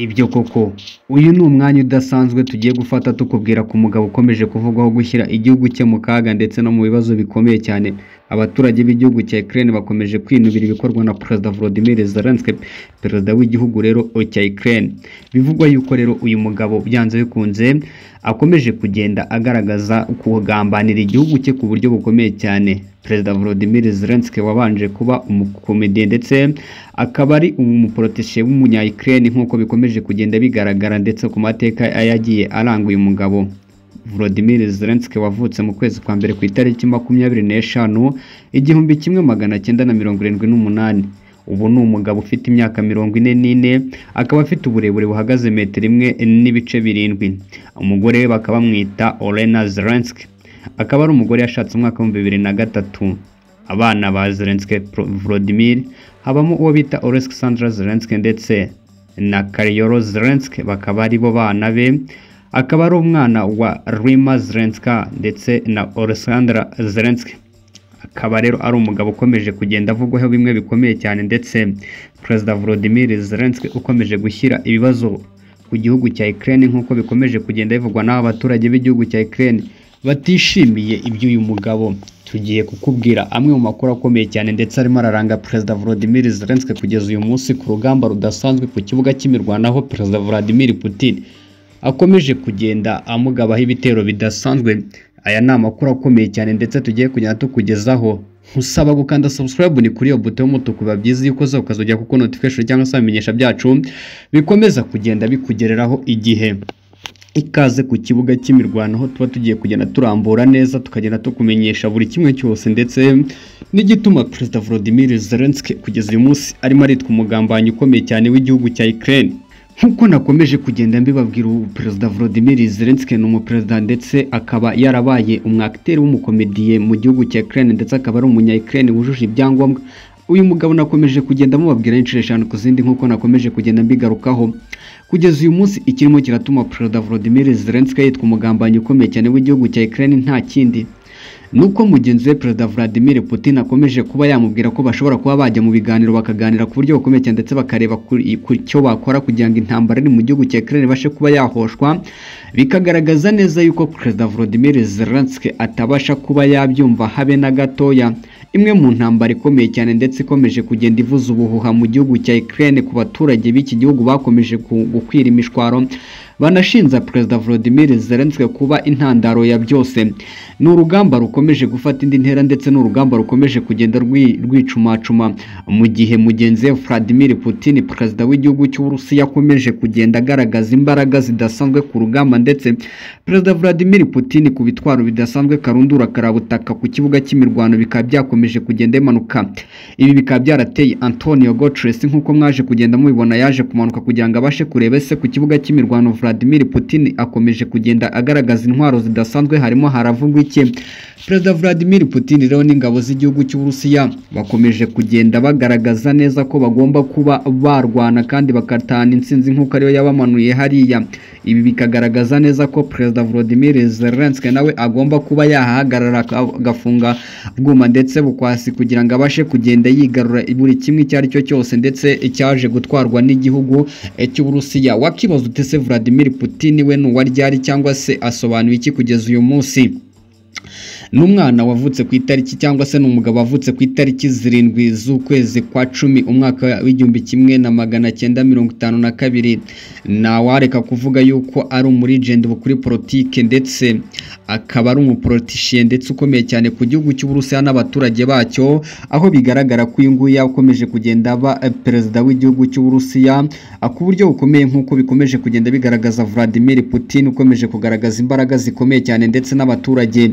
Ibyo koko uyu ni umwanya udasanzwe tugiye gufata tukubwira ku mugabo ukomeje kuvugwaho gushyira igihugu cye mu kaga ndetse no mu bibazo bikomeye cyane abaturage b'igihugu cya Ukraine bakomeje kwinubira ibikorwa na Perezida Volodymyr Zelensky perezida w'igihugu rero cya Ukraine bivugwa yuko rero uyu mugabo byanze bikunze akomeje kugenda agaragaza kugambanira igihugu cye ku buryo bukomeye cyane Perezida Volodymyr Zelensky wabanje kuba umukomediye ndetse akaba ari umuporoteshe w'umunya Ukraine nk'uko bikomeje kugenda bigaragara ndetse ku mateka yagiye aranga uyu mugabo Volodymyr Zelensky wavutse mu kwezi kwa mbere ku itariki makumyabiri n'eshanu igihumbi kimwe magana cyenda na mirongo irindwi n'umunani ubu ni umugabo ufite imyaka mirongo ine n'ine akaba afite uburebure buhagaze metero imwe n'ibice birindwi umugore we bakaba bamwita Olena Zelensky akaba ari umugore yashatse umwaka w'ibihumbi bibiri na gatatu abana ba Zelensky Volodymyr habamo uwo bita Oleksandra Zelensky ndetse na Karyolo Zelensky bakaba ari bo bana be akaba ari umwana wa Rima Zelensky ndetse na Oleksandra Zelensky akaba rero ari umugabo ukomeje kugenda avugwaho bimwe bikomeye cyane ndetse perezida Volodymyr Zelensky ukomeje gushyira ibibazo ku gihugu cya Ukraine nk'uko bikomeje kugenda bivugwa n'aba baturage b'igihugu cya Ukraine batishimiye iby'uyu mugabo tugiye kukubwira amwe mu makuru akomeye cyane ndetse arimo araranga perezida Volodymyr Zelensky kugeza uyu munsi ku rugamba rudasanzwe ku kibuga cy'imirwanaho perezida Vladimir Putin akomeje kugenda amugabaho ibitero bidasanzwe aya ni amakuru akomeye cyane ndetse tugiye kugenda tukugezaho nkusaba gukanda subscribe ni kuri iyo buto y'umutuku biba byiza iyo ukozeho ukazajya kuko notification cyangwa se ibimenyesha byacu bikomeza kugenda bikugereraho igihe ikaze ku kibuga cy'imirwano aho tuba tugiye kugenda turambura neza tukagenda tukumenyesha buri kimwe cyose ndetse n'igituma perezida Volodymyr Zelensky kugeza uyu munsi arimo aritwa umugambanyi ukomeye cyane w'igihugu cya Ukraine nk'uko nakomeje kugenda mbibabwira ubu perezida Volodymyr Zelensky ni umuperezida ndetse akaba yarabaye umwakiteri w'umukomediye mu gihugu cya Ukraine ndetse akaba ari umunya Ukraine wujuje ibyangombwa uyu mugabo nakomeje kugenda mubabwira inshuro eshanu ku zindi nk'uko nakomeje kugenda mbigarukaho kugeza uyu munsi ikirimo kiratuma perezida Volodymyr Zelensky yitwa umugambanyi ukomeye cyane w'igihugu cya Ukraine nta kindi nuko mugenzi we perezida Vladimir Putin akomeje kuba yamubwira ko bashobora kuba bajya mu biganiro bakaganira ku buryo bukomeye cyane ndetse bakareba ku cyo bakora kugira ngo intambara iri mu gihugu cya Ukraine ibashe kuba yahoshwa bikagaragaza neza yuko perezida Volodymyr Zelensky atabasha kuba yabyumva habe na gatoya imwe mu ntambara ikomeye cyane ndetse ikomeje kugenda ivuza ubuhuha mu gihugu cya Ukraine ku baturage b'iki gihugu bakomeje gukwira imishwaro banashinja perezida Volodymyr Zelensky kuba intandaro ya byose ni urugamba rukomeje gufata indi ntera ndetse n'urugamba rukomeje kugenda rwicumacuma mu gihe mugenzi we Vladimir Putin perezida w'igihugu cy'Uburusiya akomeje kugenda agaragaza imbaraga zidasanzwe ku rugamba ndetse perezida Vladimir Putin ku bitwaro bidasanzwe karundura karabutaka ku kibuga cy'imirwano bikaba byakomeje kugenda imanuka ibi bikaba byarateye Antonio Guterres nk'uko mwaje kugenda mubibona yaje kumanuka kugira ngo abashe kureba ese ku kibuga cy'imirwano Vladimir Putin akomeje kugenda agaragaza intwaro zidasanzwe harimo haravugwa iki Perezida Vladimir Putin rero n'ingabo z'igihugu cy'Uburusiya bakomeje kugenda bagaragaza neza ko bagomba kuba barwana kandi bakatahana intsinzi nk'uko ariyo yabamanuye hariya ibi bikagaragaza neza ko Perezida Volodymyr Zelensky nawe agomba kuba yahahagarara agafunga bwuma ndetse bukwasi kugira ngo abashe kugenda yigarura buri kimwe icyo ari cyo cyose ndetse cyaje gutwarwa n'igihugu cy'Uburusiya wakibaza utese Vladimir Putin we n'uwa ryari cyangwa se asobanuye iki kugeza uyu munsi n'umwana wavutse ku itariki cyangwa se n'umugabo wavutse ku itariki zirindwi z'ukwezi kwa cumi umwaka w'igihumbi kimwe na magana cyenda mirongo itanu na kabiri ntawareka kuvuga yuko ari umurigenti kuri politike ndetse akaba ari umuporotishiye ndetse ukomeye cyane ku gihugu cy'uburusiya n'abaturage bacyo aho bigaragara ko uyu nguyu yakomeje kugenda aba perezida w'igihugu cy'uburusiya ku buryo bukomeye nk'uko bikomeje kugenda bigaragaza Vladimir Putin ukomeje kugaragaza imbaraga zikomeye cyane ndetse n'abaturage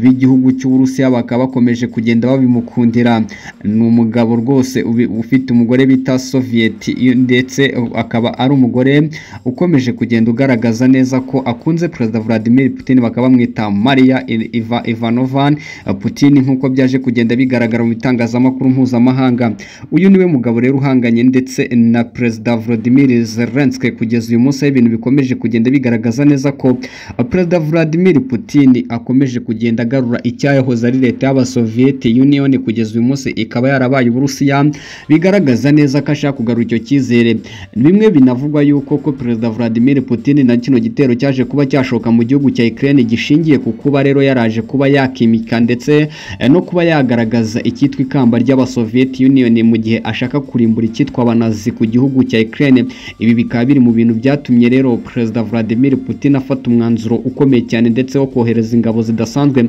b'igihugu cy'Uburusiya bakaba bakomeje kugenda babimukundira ni umugabo rwose ufite umugore bita Soviet ndetse akaba ari umugore ukomeje kugenda ugaragaza neza ko akunze perezida Vladimir Putin bakaba bamwita bita Maria Iva- Ivanovan eh, Putin nk'uko byaje kugenda bigaragara mu bitangazamakuru mpuzamahanga uyu niwe mugabo rero uhanganye ndetse na Perezida Vladimir Zelensky kugeza uyu munsi aho ibintu bikomeje kugenda bigaragaza neza ko eh, Perezida Vladimir Putin akomeje kugenda agarura icyahoze ari leta y'Abasoviet Union kugeza uyu munsi ikaba yarabaye Uburusiya bigaragaza neza ko ashaka kugarura icyo cyizere bimwe binavugwa yuko ko Perezida Vladimir Putin na kino gitero cyaje kuba cyashoka mu gihugu cya Ukraine gishingiye ku kuba rero yaraje kuba yakimika ndetse eh, no kuba yagaragaza icyitwa ikamba ry'Abasoviet Union mu gihe ashaka kurimbura icyitwa abanazi ku gihugu cya Ukraine ibi bikaba biri mu bintu byatumye rero Perezida Vladimir Putin afata umwanzuro ukomeye cyane ndetse wo kohereza ingabo zidasanzwe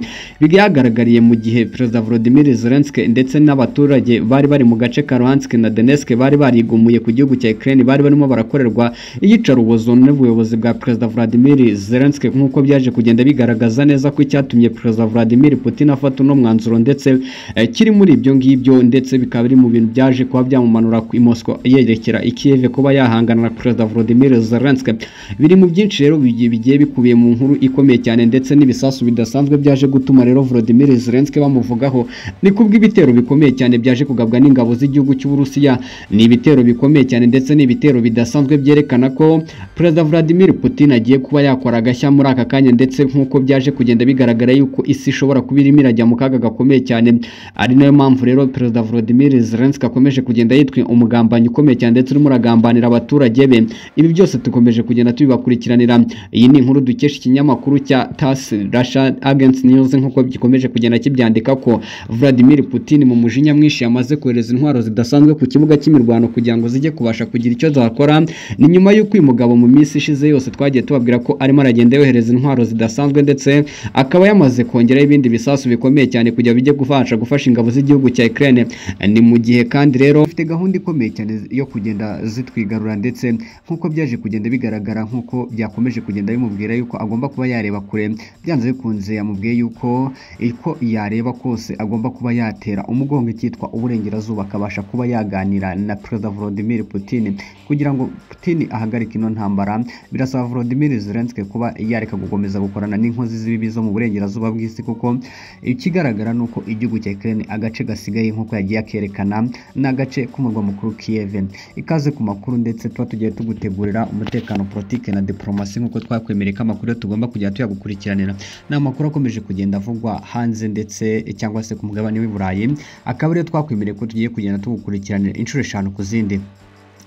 byagaragariye mu gihe Perezida Volodymyr Zelensky ndetse n'abaturage bari bari mu gace ka Luhansk na Donetsk bari barigumuye ku gihugu cya Ukraine bari barimo barakorerwa iyicarubozo n'ubuyobozi bwa Perezida Volodymyr Zelensky nk'uko byaje kugenda bigaragaza neza ko icyatumye Perezida Vladimir Putin afata uno mwanzuro ndetse eh, kiri muri ibyo ngibyo ndetse bikaba biri mu bintu byaje kuba byamumanura ku Moscow yerekera i Kiev kuba yahangana na Perezida Volodymyr Zelensky biri mu byinshi rero bigiye bigiye bikubiye mu nkuru ikomeye cyane ndetse n'ibisasu bidasanzwe byaje gutuma rero Volodymyr Zelensky bamuvugaho ni kubw'ibitero bikomeye cyane byaje kugabwa n'ingabo z'igihugu cy'Uburusiya ni ibitero bikomeye cyane ndetse ni ibitero bidasanzwe byerekana ko Perezida Vladimir Putin agiye kuba yakora agashya muri aka kanya ndetse nk'uko byaje kugenda bigaragara yuko isi ishobora kuba irimo irajya mu kaga gakomeye cyane ari nayo mpamvu rero Perezida Volodymyr Zelensky akomeje kugenda yitwa umugambanyi ukomeye cyane ndetse urimo uragambanira abaturage be ibi byose dukomeje kugenda tubibakurikiranira iyi ni inkuru dukesha ikinyamakuru cya TASS Russia Agents News nk'uko gikomeje kugenda kibyandika ko Vladimir Putin mu mujinya mwinshi yamaze kohereza intwaro zidasanzwe ku kibuga cy'imirwano kugira ngo zijye kubasha kugira icyo zakora ni nyuma y'uko uyu mugabo mu minsi ishize yose twagiye tubabwira ko arimo aragenda yohereza intwaro zidasanzwe ndetse akaba yamaze kongeraho ibindi bisasu bikomeye cyane kugira bijye gufasha gufasha ingabo z'igihugu cya Ukraine ni mu gihe kandi rero ifite gahunda ikomeye cyane yo kugenda zitwigarura ndetse nk'uko byaje kugenda bigaragara nk'uko byakomeje kugenda bimubwira yuko agomba kuba yareba kure byanze bikunze yamubwiye yuko uko yareba kose agomba kuba yatera umugongo icyitwa uburengerazuba akabasha kuba yaganira na Perezida Volodymyr Putin kugira ngo Putin ahagarike ino ntambara birasaba Volodymyr Zelensky kuba yareka gukomeza gukorana n'inkozi z'ibibi zo mu burengerazuba bw'isi kuko ikigaragara ni uko igihugu cya Ukraine agace gasigaye nk'uko yagiye akerekana ni agace k'umurwa mukuru Kiev ikaze ku makuru ndetse tuba tugiye tugutegurira umutekano politike na diplomasi nk'uko twakwemereye ko amakuru tugomba kujya tuyagukurikiranira ni amakuru akomeje kugenda avugwa hanze ndetse cyangwa se ku mugabane w'i Burayi akaba ariyo twakwemereye ko tugiye kugenda tugukurikiranira inshuro eshanu ku zindi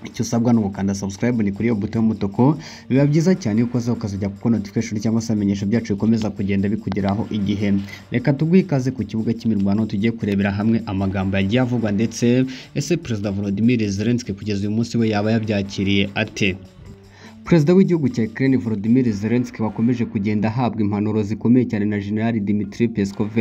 icyo usabwa ni ugukanda subscribe ni kuri iyo buto y'umutuku biba byiza cyane yuko uza ukazajya kuko notification cyangwa se amenyesho byacu bikomeza kugenda bikugeraho igihe reka tuguhe ikaze ku kibuga cy'imirwano tugiye kurebera hamwe amagambo yagiye avugwa ndetse ese perezida Volodymyr Zelensky kugeza uyu munsi we yaba yabyakiriye ate Perezida w'igihugu cya Ukraine Volodymyr Zelensky wakomeje kugenda ahabwa impanuro zikomeye cyane na General Dmitry Peskov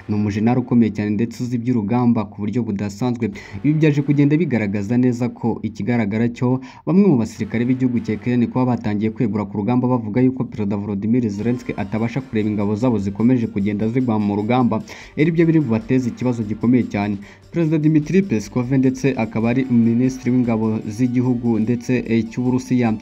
ni umujenerali ukomeye cyane ndetse uzi iby'urugamba ku buryo budasanzwe ibi byaje kugenda bigaragaza neza ko ikigaragara cyo bamwe mu basirikare b'igihugu cya Ukraine kuba batangiye kwegura ku rugamba bavuga yuko Perezida Volodymyr Zelensky atabasha kureba ingabo zabo zikomeje kugenda zigwa mu rugamba ari byo biri bubateze ikibazo gikomeye cyane Perezida Dmitry Peskov ndetse akaba ari minisitiri w'ingabo z'igihugu ndetse eh, cy'Uburusiya